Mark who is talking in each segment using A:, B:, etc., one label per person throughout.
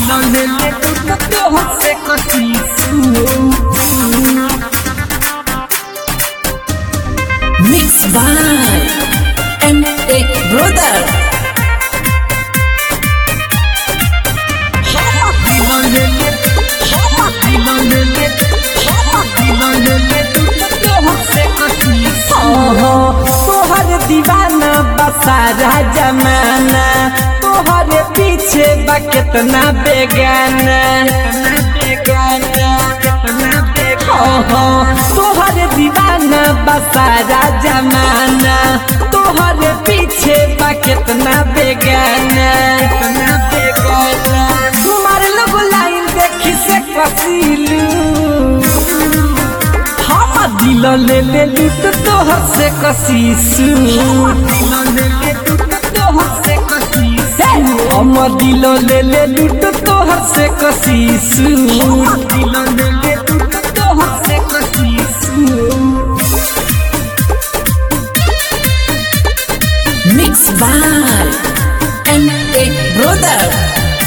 A: दिल ले ले तू तो हमसे कसी
B: Mixed by M.A. Brother.
A: दिल ले ले दिल ले ले दिल ले ले तू तो हमसे कसी
C: तोहर दीवाना बसारा जमाना तोहर पीछे बा कितना बेगाना ओहो, तोहर दीवाना बसारा जमाना तोहर पीछे बा कितना बेगाना तुम्हार लोग लाइन देखी से कसीलू हम दिल ले ले लू तो तोहर से कसीसू हम दिल ले ले लू तो तोहर से कसीसू
B: Mixed by M.A. Brother.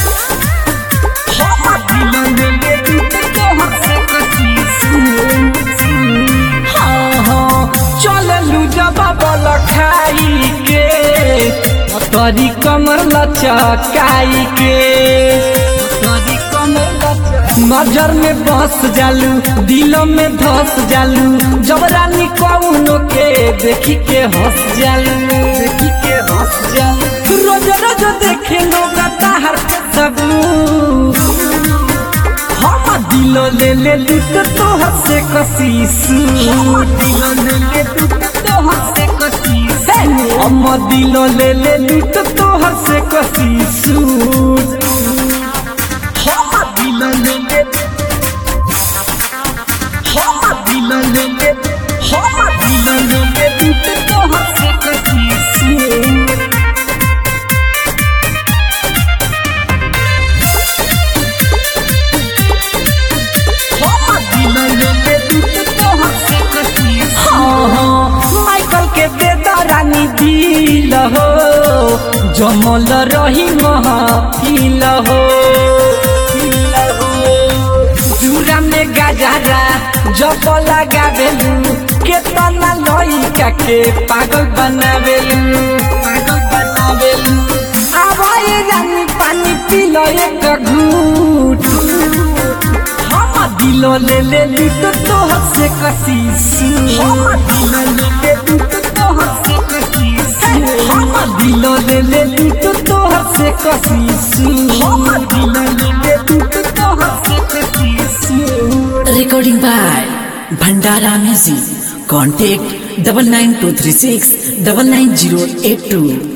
C: चललू जब बल खाई के तरी कमर लचकाई के नजर में बस जालू दिल में धस जालू जब रानी कौनो के देखी के हंस जालू देखी के हंस जालू रोज रोज देखे लोग ताहर सबू हम दिल ले ले लू तो तोहर से कसीसू हम दिल ले ले लू तो तोहर से कसीसू माइकल के बेदरानी दिल हो जमल रही महफिल हो चूड़ा में गजरा जब लगावेलू केतना लइका के पागल बनावेलू पागल बनावेलू आवाए रानी पानी पी लो एक घूट हम दिल ले ले लू तो तोहर से कसीसू हम दिल ले ले लू तो तोहर से कसीसू
B: Recording by Bhandara Music. Contact double nine two three six double nine zero eight two.